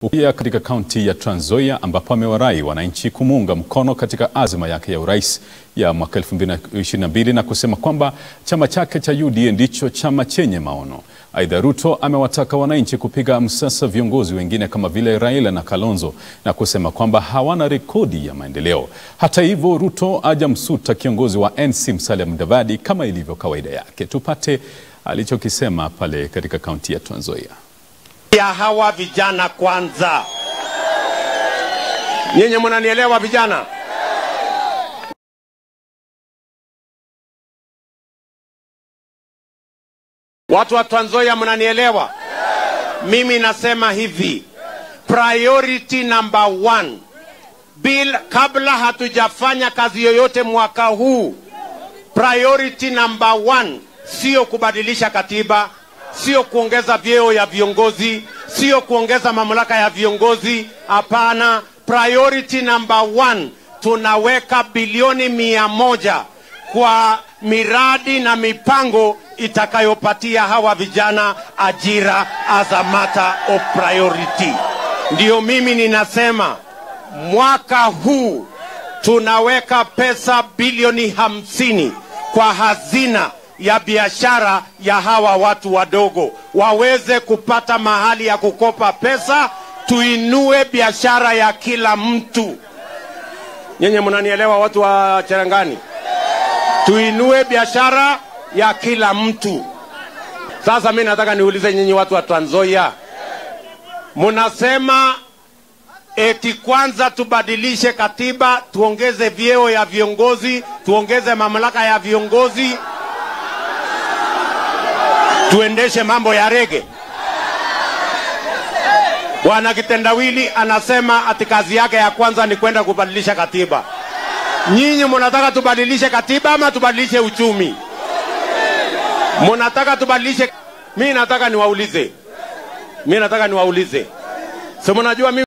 Pia katika kaunti ya Trans Nzoia ambapo amewarai wananchi kumuunga mkono katika azma yake ya urais ya mwaka 2022 na kusema kwamba chama chake cha UDA ndicho chama chenye maono. Aidha, Ruto amewataka wananchi kupiga msasa viongozi wengine kama vile Raila na Kalonzo na kusema kwamba hawana rekodi ya maendeleo. Hata hivyo, Ruto hajamsuta kiongozi wa NC Musalia Mudavadi kama ilivyo kawaida yake. Tupate alichokisema pale katika kaunti ya Trans Nzoia. ya hawa vijana kwanza. Nyinyi mnanielewa vijana? Watu wa Trans Nzoia mnanielewa? Mimi nasema hivi, priority number one, bill kabla hatujafanya kazi yoyote mwaka huu, priority number one sio kubadilisha katiba, sio kuongeza vyeo ya viongozi, sio kuongeza mamlaka ya viongozi. Hapana, priority number one, tunaweka bilioni mia moja kwa miradi na mipango itakayopatia hawa vijana ajira as a matter of priority. Ndiyo mimi ninasema mwaka huu tunaweka pesa bilioni hamsini kwa hazina ya biashara ya hawa watu wadogo waweze kupata mahali ya kukopa pesa, tuinue biashara ya kila mtu. Nyenye mnanielewa, watu wa Cherangani? Tuinue biashara ya kila mtu. Sasa mi nataka niulize nyinyi watu wa Trans Nzoia, mnasema eti kwanza tubadilishe katiba, tuongeze vyeo ya viongozi, tuongeze mamlaka ya viongozi, tuendeshe mambo ya rege. Bwana Kitendawili anasema ati kazi yake ya kwanza ni kwenda kubadilisha katiba. Nyinyi mnataka tubadilishe katiba ama tubadilishe uchumi? Mnataka tubadilishe? Mi nataka niwaulize, mi nataka niwaulize, si mnajua mimi